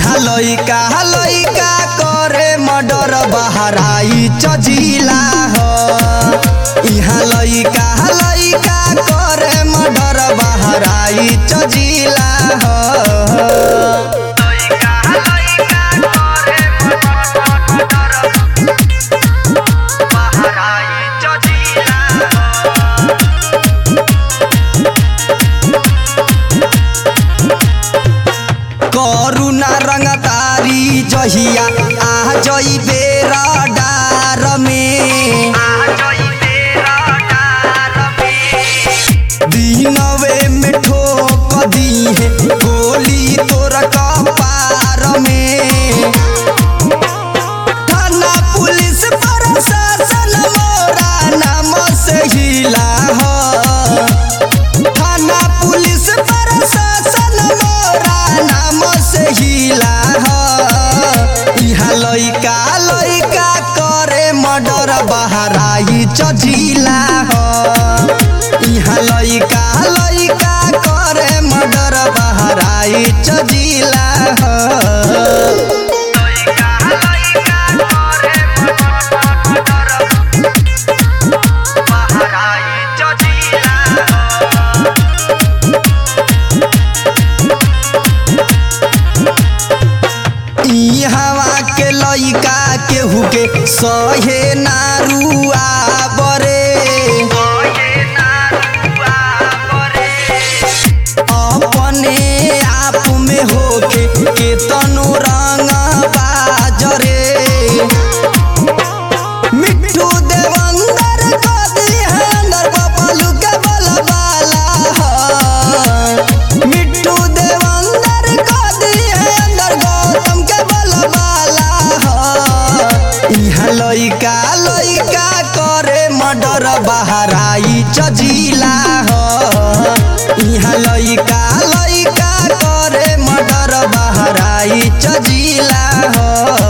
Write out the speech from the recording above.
इहाँ लइका लइका करे मर्डर बहराई चजिला हो इहाँ लइका लइका करे मर्डर बहराई चजिला हो करुणा रंगतारी जहिया आ जइबे रडार में दिनवे में ठोक दीहे गोली तोर कपार में थाना पुलिस प्रशासन मोरा नाम से हिला हो थाना पुलिस प्रशासन मोरा नाम से हिला हो इहाँ लइका लइका करे मर्डर बहराई चजिला हो इहाँ लइका लइका करे मर्डर बहराई चजिला हो ई हवा के लइका केहू के सहे नारुआ बरे अपने आप में होके के तनु रंग बाजरे मिट्टू देवंदर कदी है अंदर बबलू के बलबाला हो। मिट्टू देवंदर कदी है अंदर गौतम के बलबाला हो। इहाँ लइका लइका करे मर्डर बहराई चजिला हो इहाँ लइका लइका करे मर्डर बहराई चजिला हो